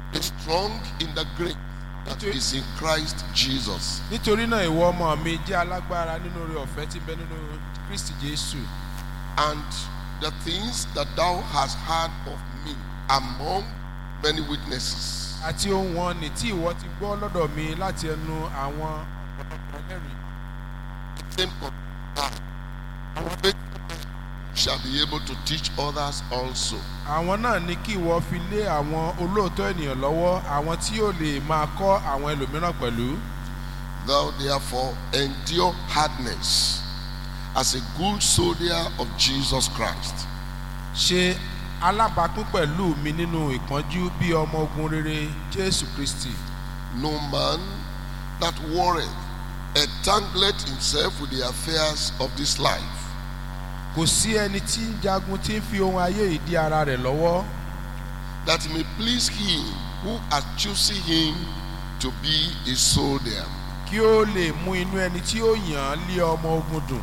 Be strong in the grace that is in Christ Jesus. nítorí náà ìwọ ọmọ mi jẹ́ alágbára nínú oore ọ̀fẹ́ tí ń bẹ nínú kristi jésù And the things that thou hast heard of me among many witnesses, àti ohun wọn ní tí ìwọ ti gbọ́ lọ́dọ̀ mi láti ẹnu àwọn ọ̀pọ̀lọpọ̀ ẹlẹ́rìí same conduct, faithful shall be able to teach others also. àwọn náà ní kí ìwọ fi lé àwọn olóòótọ́ ènìyàn lọ́wọ́ àwọn tí yóò lè máa kọ́ àwọn ẹlòmíràn pẹ̀lú Thou therefore endure hardness as a good soldier of Jesus Christ. ṣe alábàápín pẹ̀lú mi nínú ìpọ́njú bí ọmọ ogun rere jésù kristi No man that warreth entangleth himself with the affairs of this life, kò sí ẹni tí ń jagun tí ń fi ohun ayé yìí dí ara rẹ̀ lọ́wọ́ that he may please him who hath chosen him to be a soldier. kí ó lè mú inú ẹni tí ó yàn án lé ọmọ ogun dùn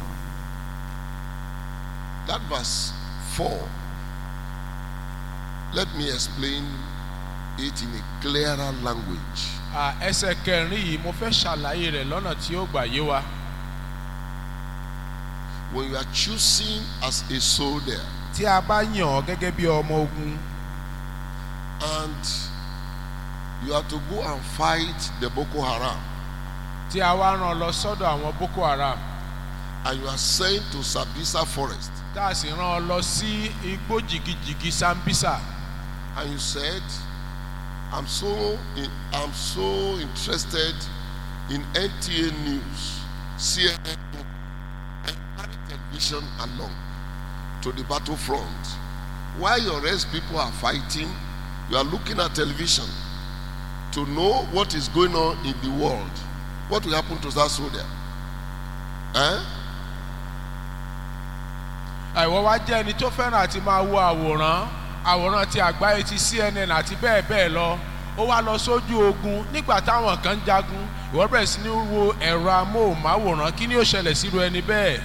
That verse 4, let me explain it in a clearer language. À, ẹsẹ̀ kẹrin yìí mo fẹ́ ṣàlàyé rẹ̀ lọ́nà tí ó gbà yé wa When you are choosing as a soldier tí a bá yàn ọ́ gẹ́gẹ́ bí ọmọ ogun and you are to go and fight the Boko Haram tí a wá rán ọ lọ sọ́dọ̀ àwọn boko haram and you are sent to Sabisa Forest tá a sì rán ọ lọ sí igbó jìgìjìgì sambisa and you said, I'm so in, I'm so interested in NTA News, CNN, and carry television along to the battlefront. While your rest people are fighting, you are looking at television to know what is going on in the world. What will happen to that soldier? Eh? àìwọ́ wá jẹ́ ẹni tó fẹ́ràn àti máa wo àwòrán àwòrán ti àgbáyé ti cnn àti bẹ́ẹ̀ bẹ́ẹ̀ lọ ó wá lọ sójú ogun nígbà táwọn kan ń jagun ìwọ bẹ̀rẹ̀ sí ní wo ẹ̀rọ amóhùnmáwòrán kí ni ó ṣẹlẹ̀ síru ẹni bẹ́ẹ̀.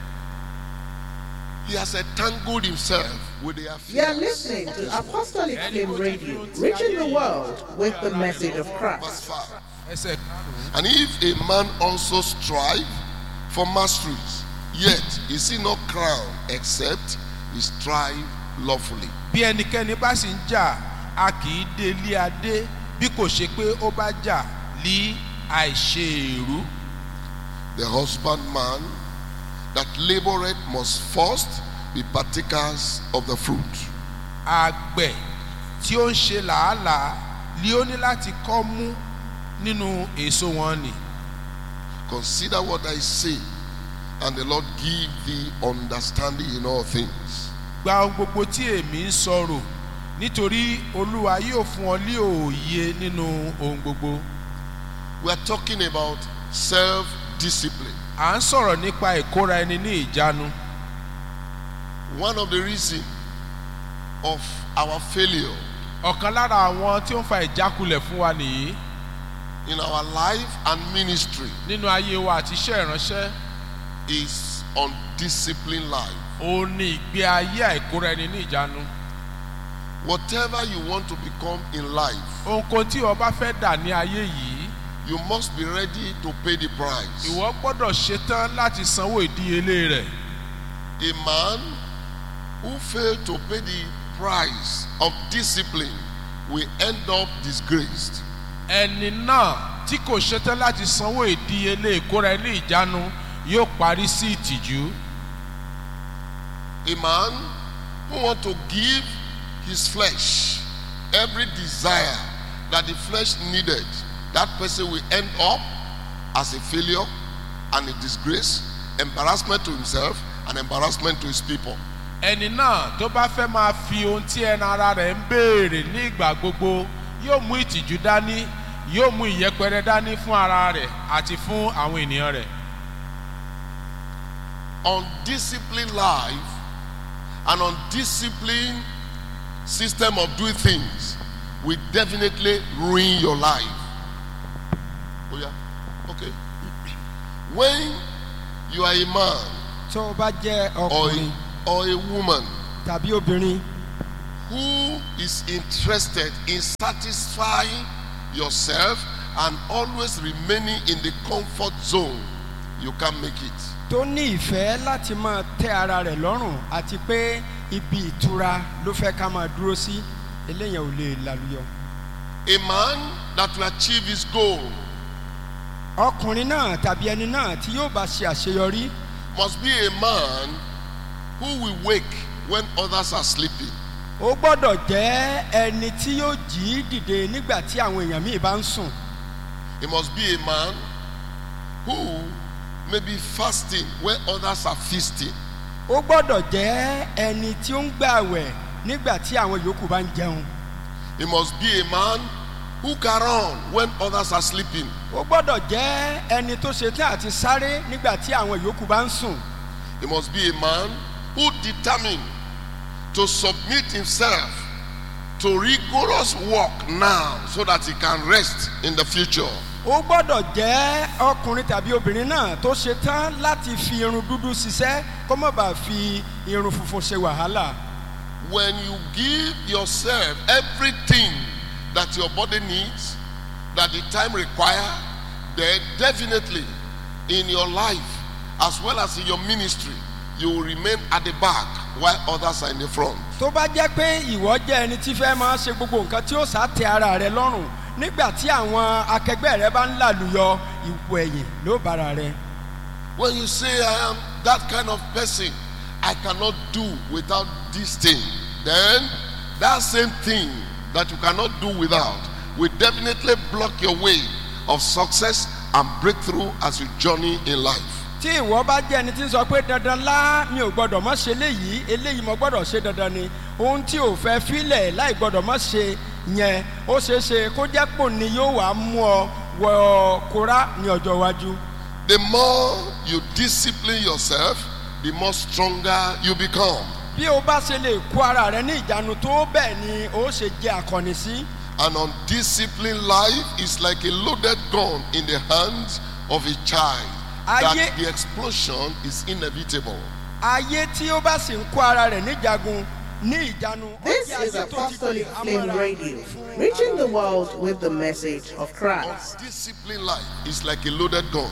He has entangled himself with the You are affairs. listening to Apostolic Flame Radio, reaching the world with the message of Verse Christ. 5. ẹsẹ̀ karùn-ún And if a man also strive for masteries, yet is he not crowned except he strive lawfully. bí ẹnikẹ́ni bá sì ń jà a kì í dé ilé adé bí kò ṣe pé ó bá jà lí àìṣe èrú. The husbandman that laboureth must first be partakers of the fruit. àgbẹ̀ tí ó ń ṣe làálàá ni ó ní láti kọ́ mú nínú èso wọn nì. Consider what I say, and the Lord give thee understanding in all things. gba ohun gbogbo tí èmi ń sọ̀rọ̀ nítorí olúwa yóò fún ọ ní òye nínú ohun gbogbo. We are talking about self discipline. à ń sọ̀rọ̀ nípa ìkóra ẹni ní ìjánu. One of the reasons of our failure ọ̀kan lára àwọn tí ó ń fa ìjákulẹ̀ fún wa nìyí in our life and ministry nínú ayé wa àti iṣẹ́ ìránṣẹ́ is undisciplined life. ó ní ìgbé ayé àìkóra ẹni ní ìjánu. Whatever you want to become in life, ohunkóhun tí o bá fẹ́ dà ní ayé yìí you must be ready to pay the price. ìwọ gbọ́dọ̀ ṣetán láti sanwó ìdíyelé rẹ̀. A man who failed to pay the price of discipline will end up disgraced. ẹni náà tí kò ṣetán láti sanwó ìdíyelé ìkóra ẹni ìjánu yóò parí sí ìtìjú. A man who want to give his flesh every desire that the flesh needed, that person will end up as a failure and a disgrace, embarrassment to himself and embarrassment to his people. ẹni náà tó bá fẹ́ máa fi ohun tí ẹnu ara rẹ̀ ń béèrè ní ìgbà gbogbo yóò mú ìtìjú dání yóò mú ìyẹpẹrẹ dání fún ara rẹ̀ àti fún àwọn ènìyàn rẹ̀. Undisciplined life and undisciplined system of doing things will definitely ruin your life. Oh yeah, okay. When you are a man tó o bá jẹ́ or ọkùnrin a, or a woman tàbí obìnrin who is interested in satisfying yourself and always remaining in the comfort zone, you can make it. tó ní ìfẹ́ láti máa tẹ́ ara rẹ̀ lọ́rùn àti pé ibi ìtura ló fẹ́ ká máa dúró sí eléyàn ò lè lálùyọ. A man that will achieve his goal ọkùnrin náà tàbí ẹni náà tí yóò bá ṣe àṣeyọrí must be a man who will wake when others are sleeping. ó gbọ́dọ̀ jẹ́ ẹni tí yóò jí dìde nígbà tí àwọn èèyàn míì bá ń sùn. He must be a man who may be fasting when others are feasting. ó gbọ́dọ̀ jẹ́ ẹni tí ó ń gbààwẹ̀ nígbà tí àwọn yòókù bá ń jẹun. He must be a man who can run when others are sleeping. ó gbọ́dọ̀ jẹ́ ẹni tó ṣetán àti sáré nígbà tí àwọn yòókù bá ń sùn. He must be a man who determined to submit himself to rigorous work now so that he can rest in the future. ó gbọ́dọ̀ jẹ́ ọkùnrin tàbí obìnrin náà tó ṣetán láti fi irun dúdú ṣiṣẹ́ kó má bàa fi irun funfun ṣe wàhálà. When you give yourself everything that your body needs, that the time require, then definitely in your life as well as in your ministry, you will remain at the back while others are in the front. tó bá jẹ́ pé ìwọ jẹ́ ẹni tí fẹ́ máa ṣe gbogbo nǹkan tí ó sá tẹ ara rẹ lọ́rùn nígbà tí àwọn akẹgbẹ́ rẹ bá ń làlùyọ ìwọ ẹ̀yìn ló bára rẹ. When you say, I am that kind of person, I cannot do without this thing, then that same thing that you cannot do without will definitely block your way of success and breakthrough as you journey in life. tí ìwọ bá jẹ́ ẹni tí ń sọ pé dandan lá mi ò gbọ́dọ̀ mọ́ ṣe léyìí eléyìí mo gbọ́dọ̀ ṣe dandan ni ohun tí ò fẹ́ filẹ̀ láì gbọ́dọ̀ mọ́ ṣe yẹn ó ṣeé ṣe kó jẹ́ pò ní yóò wá mú ọ wọ kóra ní ọjọ́ iwájú. The more you discipline yourself, the more stronger you become. bí o bá ṣe lè kó ara rẹ ní ìjánu tó bẹ́ẹ̀ ni ó ṣe jẹ́ akọni sí. An undisciplined life is like a loaded gun in the hands of a child. That Ayé- the explosion is inevitable. ayé tí ó bá sì ń kó ara rẹ̀ níjagun ní ìjánu. ó This jẹ́ is ayé tó ti Apostolic pè Flame amọ́ra Radio, fún reaching the ara. world with the message of Christ. Undisciplined life is like a loaded gun.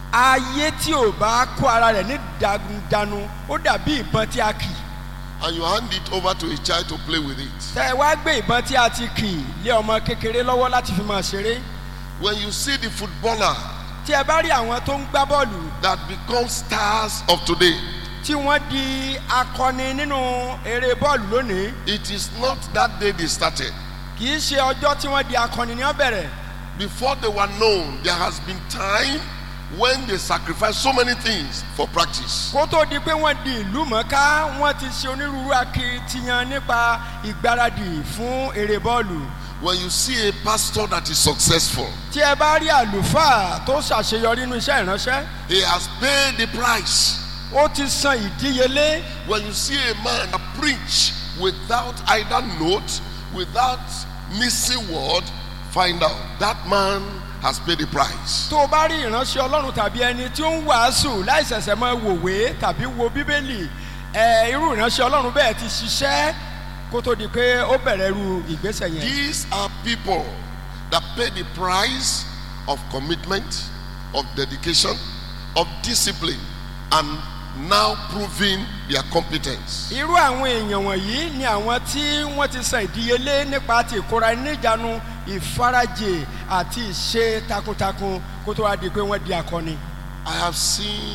ayé tí ò bá kó ara rẹ̀ ní ìjánu ó dàbí ìbọn tí a kì í. And you hand it over to a child to play with it. tẹ ẹ wá gbé ìbọn tí a ti kì í lé ọmọ kékeré lọ́wọ́ láti fi máa ṣeré When you see the footballer tí ẹ bá rí àwọn tó ń gbá bọ́ọ̀lù that become stars of today, tí wọ́n di akọni nínú eré bọ́ọ̀lù lónìí it is not that day they started. kì í ṣe ọjọ́ tí wọ́n di akọni ní ọ̀bẹ̀rẹ̀ Before they were known, there has been time when they sacrificed so many things for practice. kó tó di pé wọ́n di ìlú mọ́ká wọ́n ti ṣe onírúurú akitiyan nípa ìgbáradì fún eré bọ́ọ̀lù When you see a pastor that is successful, tí ẹ bá rí àlùfáà tó ṣàṣeyọrí nínú iṣẹ́ ìránṣẹ́ he has paid the price. ó ti san ìdíyelé When you see a man that preach without either note, without missing word, find out that man has paid the price. tó o bá rí ìránṣẹ́ ọlọ́run tàbí ẹni tí ó ń wàásù láì ṣẹ̀ṣẹ̀ máa wòwe tàbí wo bíbélì ẹ irú ìránṣẹ́ ọlọ́run bẹ́ẹ̀ ti ṣiṣẹ́ kó tó di pé ó bẹ̀rẹ̀ irú ìgbésẹ̀ yẹn. These are people that pay the price of commitment, of dedication, of discipline, and now proving their competence. irú àwọn èèyàn wọ̀nyí ni àwọn tí wọ́n ti san ìdíyelé nípa ti ìkóra níjànú ìfarajì àti ìṣe takuntakun kó tó wá di pé wọ́n di akọni. I have seen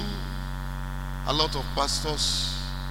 a lot of pastors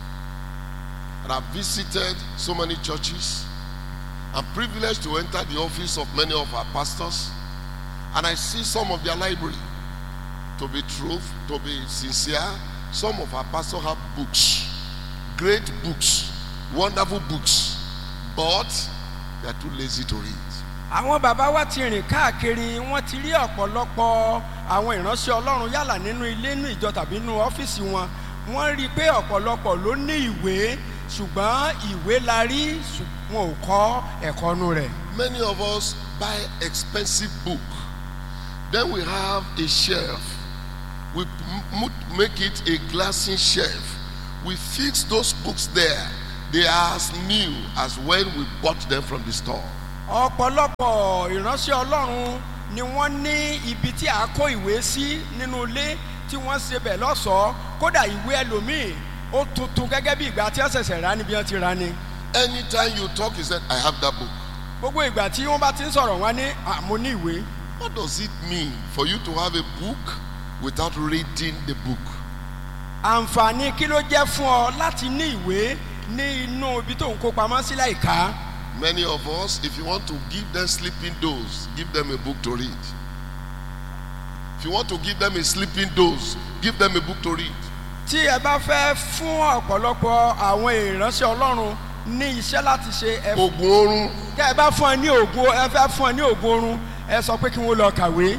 and I've visited so many churches. I'm privileged to enter the office of many of our pastors and I see some of their library. To be truth, to be sincere, some of our pastors have books, great books, wonderful books, but they are too lazy to read. àwọn bàbá wa ti rìn káàkiri wọn ti rí ọ̀pọ̀lọpọ̀ àwọn ìránṣẹ́ ọlọ́run yálà nínú ilé inú ìjọ tàbí nínú ọ́fíìsì wọn wọ́n rí i pé ọ̀pọ̀lọpọ̀ ló ní ìwé ṣùgbọ́n ìwé la rí ṣùgbọ́n wọn ò kọ́ ẹ̀kọ́ nu rẹ̀. Many of us buy expensive book. Then we have a shelf. We m- m- make it a glassy shelf. We fix those books there. they are as new as when we bought them from the store. ọ̀pọ̀lọpọ̀ ìránṣẹ́ ọlọ́run ni wọ́n ní ibi tí a kó ìwé sí nínú ilé tí wọ́n ṣe bẹ̀ lọ́sọ̀ọ́ kódà ìwé ẹlòmíì ó tuntun gẹ́gẹ́ bí ìgbà tí wọ́n ṣẹ̀ṣẹ̀ rà níbi wọ́n ti rà ni. Anytime you talk, he said, I have that book. gbogbo ìgbà tí wọ́n bá ti ń sọ̀rọ̀ wọn ní àmú ní ìwé. What does it mean for you to have a book without reading the book? àǹfààní kí ló jẹ́ fún ọ láti ní ìwé ní inú ibi tó ń kó pamọ́ sí láìka. Many of us, if you want to give them sleeping dose, give them a book to read. If you want to give them a sleeping dose, give them a book to read. tí ẹ bá fẹ́ fún ọ̀pọ̀lọpọ̀ àwọn ìránṣẹ́ ọlọ́run ní iṣẹ́ láti ṣe ẹ Ogun oorun, tẹ́ ẹ bá fún ẹ ní ògùn ẹ fẹ́ fún ẹ ní ògùn oorun ẹ sọ pé kí wọ́n lọ kàwé.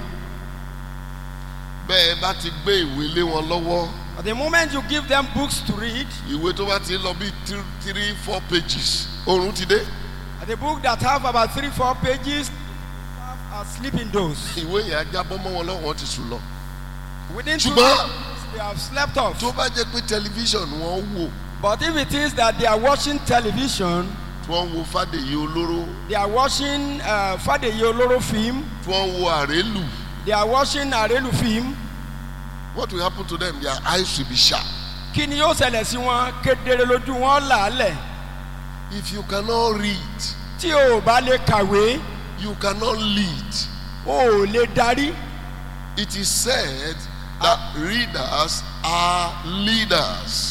bẹ́ẹ̀ bá ti gbé ìwé lé wọn lọ́wọ́, But the moment you give them books to read, ìwé tó bá ti lọ bí three, three, four pages, oorun ti dé. the book that have about three, four pages have a sleeping dose. Ìwé yẹn á jábọ́ mọ́ wọn lọ́wọ́ wọn ti sùn lọ. Within two Ṣùgbọ́n- days, they have slept off. Tó bá jẹ́ pé tẹlifíṣàn wọn wò, But if it is that they are watching television, tí wọ́n wo Fádèyí olóró, they are watching uh, Fadeye Oloro film, tí wọ́n wo àrélù, they are watching Arelu film, what will happen to them? Their eyes will be sharp. kí ni yóò ṣẹlẹ̀ sí wọn kedere lójú wọn làálẹ̀. If you cannot read, Tí o ò bá lè kàwé, you cannot lead. o ò lè darí. It is said that readers are leaders.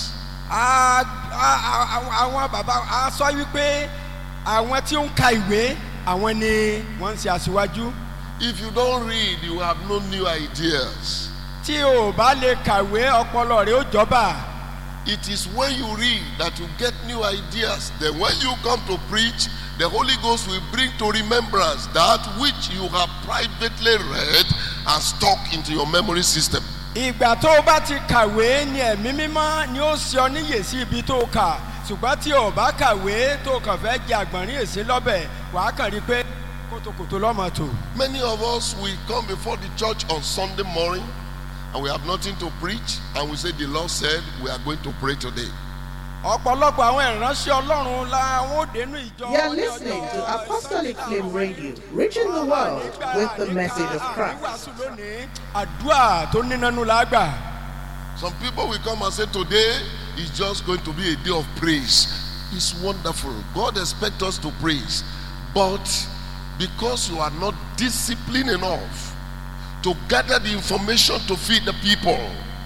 A- a- a- àwọn bàbá a sọ wípé àwọn tí ó ń ka ìwé àwọn ni wọ́n ń ṣe aṣíwájú. If you don't read, you have no new ideas. tí o ò bá lè kàwé ọpọlọ rẹ ó jọba. It is when you read that you get new ideas. Then, when you come to preach, the Holy Ghost will bring to remembrance that which you have privately read and stuck into your memory system. ìgbà tó o bá ti kàwé ni ẹ̀mí mímọ́ ni ó ṣe ọ níyè sí ibi tó o kà ṣùgbọ́n tí o bá kàwé tó o kàn fẹ́ jẹ àgbọ̀nrín èsì lọ́bẹ̀ wàá kàn rí i pé kótókòtó lọ́mọ tó. Many of us will come before the church on Sunday morning and we have nothing to preach, and we say, The Lord said, We are going to pray today. ọ̀pọ̀lọpọ̀ àwọn ìránṣẹ́ ọlọ́run la wọn ò dénú ìjọ. You're ní listening ọjọ́ to Apostolic Sunday Flame Radio, reaching the world with the message of Christ. Wíwàásù lónìí, àdúrà tó nínánú la gbà. Some people will come and say, Today is just going to be a day of praise. It's wonderful. God expects us to praise. But because you are not disciplined enough to gather the information to feed the people,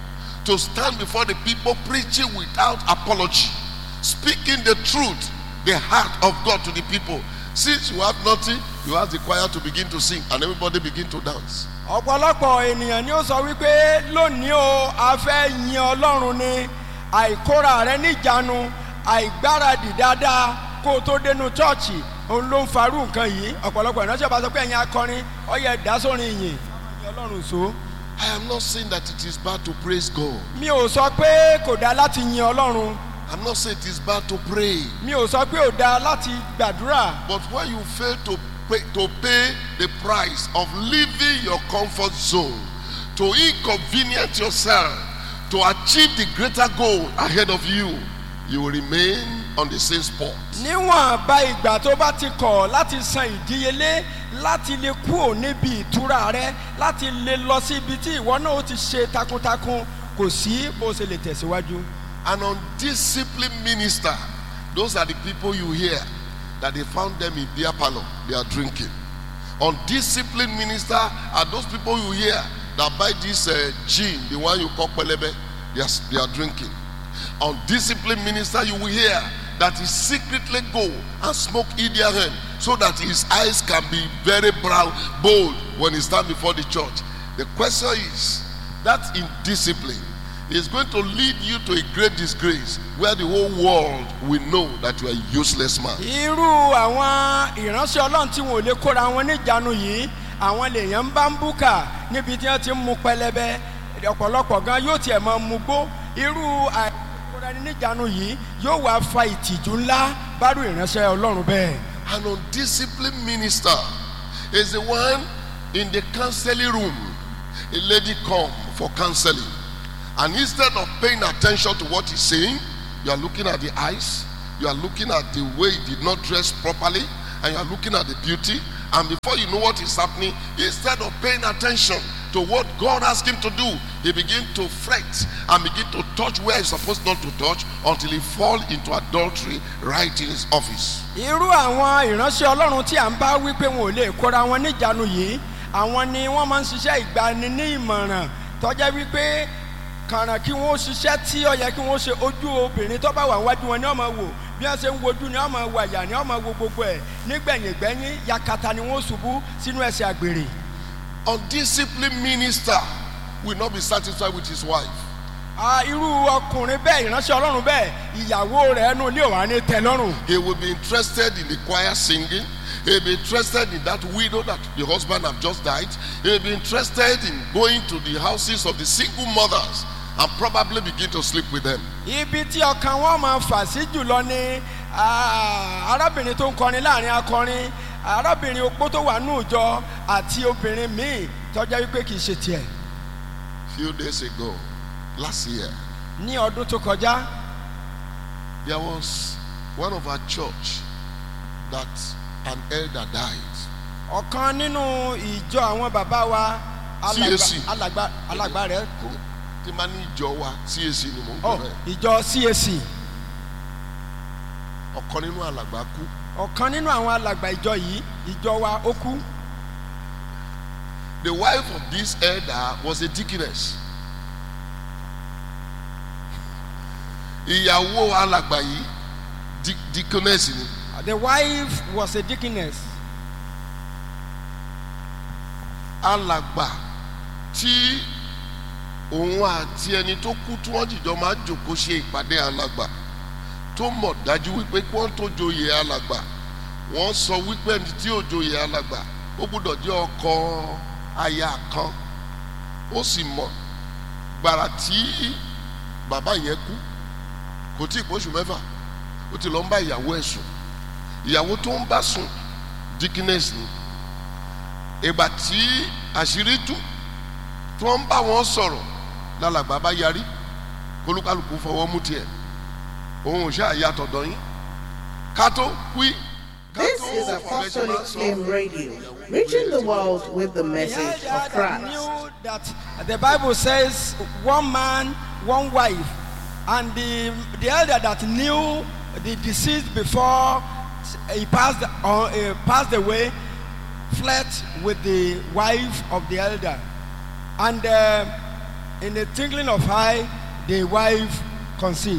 to stand before the people preaching without apology, speaking the truth, the heart of God to the people. Since you have nothing, you ask the choir to begin to sing and everybody begin to dance. ọ̀pọ̀lọpọ̀ ènìyàn ni ó sọ wípé lónìí o a fẹ́ yin ọlọ́run ni àìkóra rẹ níjànú àìgbáradì dáadáa kó o tó dénú chọ́ọ̀chì òun ló ń farú nǹkan yìí ọ̀pọ̀lọpọ̀ ìránṣẹ́ bá sọ pé ẹ̀yin akọrin ọyẹ ìdásórin yìn yin ọlọ́run so. I am not saying that it is bad to praise God. mi ò sọ pé kò dáa láti yin ọlọ́run I'm not saying it is bad to pray. mi ò sọ pé ò dáa láti gbàdúrà But when you fail to pay, to pay the price of leaving your comfort zone, to inconvenience yourself, to achieve the greater goal ahead of you, you will remain on the same spot. níwọ̀n bá ìgbà tó bá ti kọ̀ láti san ìdíyelé láti lè kúrò níbi ìtura rẹ láti lè lọ sí ibi tí ìwọ náà ó ti ṣe takuntakun kò sí bó ṣe lè tẹ̀síwájú. An undisciplined minister, those are the people you hear that they found them in beer parlor, they are drinking. Undisciplined minister are those people you hear that buy this uh, gin, the one you call pelebe, they are, they are drinking. Undisciplined minister you will hear that he secretly go and smoke Indian so that his eyes can be very brown, bold when he stand before the church. The question is that indiscipline is going to lead you to a great disgrace where the whole world will know that you are a useless man. irú àwọn ìránṣẹ́ ọlọ́run tí wọn ò lè kóra wọn níjànú yìí àwọn lèèyàn ń bá ń búkà níbi tí wọ́n ti ń mu pẹlẹbẹ ọ̀pọ̀lọpọ̀ gan yóò tiẹ̀ máa mu gbó irú àìkóra ẹni níjànú yìí yóò wá fa ìtìjú ńlá bárú ìránṣẹ́ ọlọ́run bẹ́ẹ̀. An undisciplined minister is the one in the counseling room. A lady come for counseling, and instead of paying attention to what he's saying, you are looking at the eyes, you are looking at the way he did not dress properly, and you are looking at the beauty. And before you know what is happening, instead of paying attention to what God asked him to do, he begin to fret and begin to touch where he's supposed not to touch until he fall into adultery right in his office. irú àwọn ìránṣẹ́ ọlọ́run tí à ń bá wí pé wọn ò lè kóra wọn níjànú yìí àwọn ni wọ́n máa ń ṣiṣẹ́ ìgbani ní ìmọ̀ràn tọ́jẹ́ wípé kàràn kí wọ́n ṣiṣẹ́ tí ó yẹ kí wọ́n ṣe ojú obìnrin tó bá wà wájú wọn ni wọ́n máa wò bí wọ́n ṣe ń wojú ni wọ́n máa wò àyà ni wọ́n máa wo gbogbo ẹ̀ nígbẹ̀yìngbẹ́yìn yakata ni wọ́n ṣubú sínú ẹsẹ̀ àgbèrè Undisciplined minister will not be satisfied with his wife. Ah, irú ọkùnrin bẹ́ẹ̀ ìránṣẹ́ ọlọ́run bẹ́ẹ̀ ìyàwó rẹ̀ ẹnu ilé òwà ní tẹ́lọ́rùn He will be interested in the choir singing. He will be interested in that widow that the husband have just died. He will be interested in going to the houses of the single mothers and probably begin to sleep with them. ibi tí ọkàn wọn máa fà sí jùlọ ni ah, arábìnrin tó ń kọrin láàrin akọrin arábìnrin opó tó wà ní òjọ àti obìnrin míì tọjá wípé kì í ṣe tiẹ̀ Few days ago, last year, ní ọdún tó kọjá there was one of our church that an elder died. ọ̀kan nínú ìjọ àwọn bàbá wa alàgbà CAC. alàgbà alàgbà rẹ̀ kú Tí máa ní ìjọ wa CAC ni mò ń ọ gbọ́ bẹ́ẹ̀. ìjọ CAC Ọ̀kan nínú alàgbà kú. ọ̀kan nínú àwọn alàgbà ìjọ yìí ìjọ wa ó kú The wife of this elder was a deaconess. Ìyàwó alàgbà yìí di- deaconess ni. the wife was a deaconess Alàgbà tí òun àti ẹni tó kú tí wọ́n jìjọ máa jòkó ṣe ìpàdé alàgbà tó mọ̀ dájú wípé kí wọ́n tó joyè alàgbà wọ́n sọ wípé ẹni tí ò joyè alàgbà ó gbúdọ̀ jẹ́ ọkọ aya kan ó sì mọ̀ gbàrà tí bàbá yẹn kú kò tí ì pọ́ṣù mẹ́fà ó ti lọ ń bá ìyàwó ẹ̀ sùn ìyàwó tó ń bá sùn dickiness ni ìgbà tí àṣírí tú tí wọ́n ń bá wọn sọ̀rọ̀ lálàgbà bá yarí kólúkálùkù fọwọ́ mú tiẹ̀ òun ò ṣáà yàtọ̀ dọ̀yìn kátó wí. This is Apostolic Flame Radio, reaching the world with the message The of elder that Christ. knew that the Bible says one man, one wife, and the the elder that knew the deceased before he passed on uh, passed away, fled with the wife of the elder, and uh, in the twinkling of eye, the wife conceived.